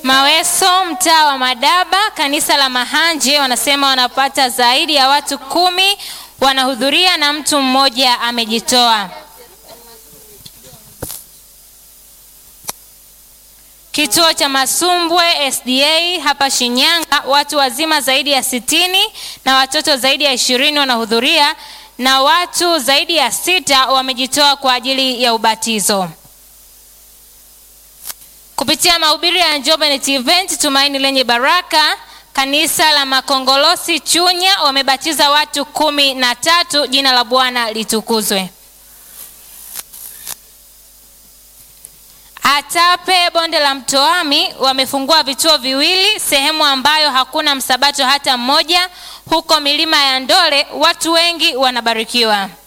Maweso, mtaa wa Madaba, kanisa la Mahanje, wanasema wanapata zaidi ya watu kumi wanahudhuria na mtu mmoja amejitoa. Kituo cha Masumbwe SDA hapa Shinyanga, watu wazima zaidi ya sitini na watoto zaidi ya ishirini wanahudhuria na watu zaidi ya sita wamejitoa kwa ajili ya ubatizo. Kupitia mahubiri ya Njombe Net Event Tumaini Lenye Baraka, kanisa la Makongolosi Chunya wamebatiza watu kumi na tatu. Jina la Bwana litukuzwe. Atape bonde la Mtoami wamefungua vituo viwili sehemu ambayo hakuna msabato hata mmoja, huko milima ya Ndole. Watu wengi wanabarikiwa.